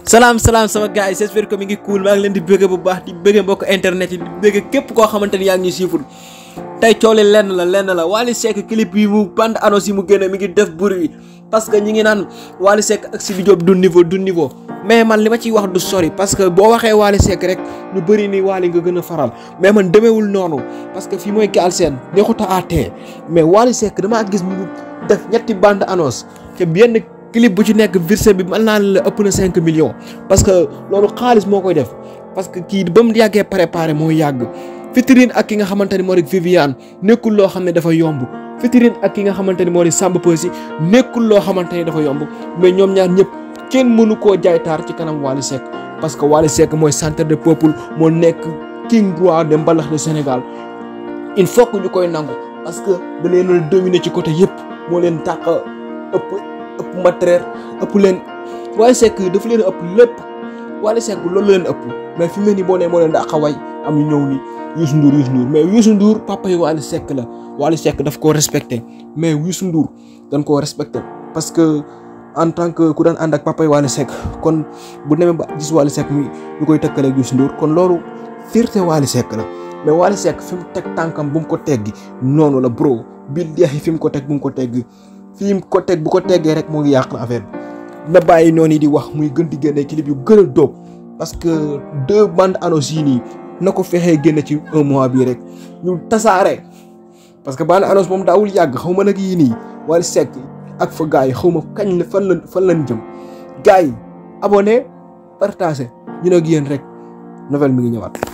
salaam salaam sama gars yi j'espère que mi ngi cool maa ngi leen di bëgg bu baax di bëgg mbokk internet yi di bëgg képp koo xamante ni yaa ngi ñuy siiful tey coole lenn la lenn la Wally Seck clip yi mu bande annonce yi mu génne mi ngi def bruit parce que ñi ngi naan Wally Seck ak Sidy Diop du niveau du niveau mais man li ma ciy wax du sori parce que boo waxee Wally Seck rek ñu bëri ni Wally nga gën a faral mais man demeewul noonu parce que fii mooy Galsen neexuta àttee mais Wally Seck damaa gis mu def ñetti bande annonce te benn clip bu ci nekk versé bi mën naa la ëpp na 5 millions parce que loolu xaalis moo koy def parce que kii ba mu yàggee préparé moo yàgg Fitrine ak ki nga xamante ni moo di Viviane nekkul loo xam ne dafa yomb Fitrine ak ki nga xamante ni moo di Samba Peuzzi nekkul loo xamante ni dafa yomb mais ñoom ñaar ñëpp kenn mënu koo jaay taar ci kanam Wally Seck parce que Wally Seck mooy centre de peuple moo nekk king roi de mbalax de Sénégal il faut que ñu koy nangu parce que da leen a dominer ci côté yëpp moo leen dàq ëpp ëpp matériel ëpp leen Wally Seck dafa leen ëpp lépp Wally Seck loolu leen ëpp mais fi mu ne nii boo nee moo leen dàq way am ñu ñëw ni Youssou Ndour Youssou Ndour mais Youssou Ndour papa yi Wally Seck la Wally Seck daf koo respecté mais Youssou Ndour dañ koo respecté parce que en tant que ku daan ànd ak papa yi Wally Seck kon bu demee ba gis Wally Seck mi ñu koy tëkkaleeg Youssou Ndour kon loolu fierté Wally Seck la mais Wally Seck fi mu teg tànkam bu mu ko teggi noonu la bro billahi fi mu ko teg bu mu ko teggi fi mu ko teg bu ko teggee rek moo ngi yàq na affaire bi na bàyyi noonu di wax muy gën di génne clip yu gën a dóob parce que deux bandes annonces yi nii na ko fexee génne ci un mois bii rek ñu tasaare parce que bande annonce moom daawul yàgg xaw ma nag yii nii Wally Seck ak fa gars yi xaw ma kañ la fan la fan lañ jëm gars yi abonné partagé ñu nag yéen rek nouvelle mi ngi ñëwaat